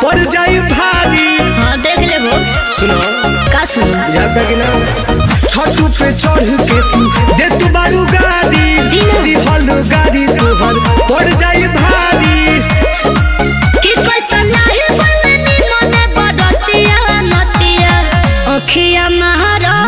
पड़ जाई भारी हाँ देख ले वो सुनो का सुनो जाता कि ना छतू पे चढ़ के तू दे तू बारू गाड़ी दीना। दिहल गाड़ी तोहर पड़ जाई भारी कि कैसा लाही बलनी मने बड़तिया नतिया अखिया महारा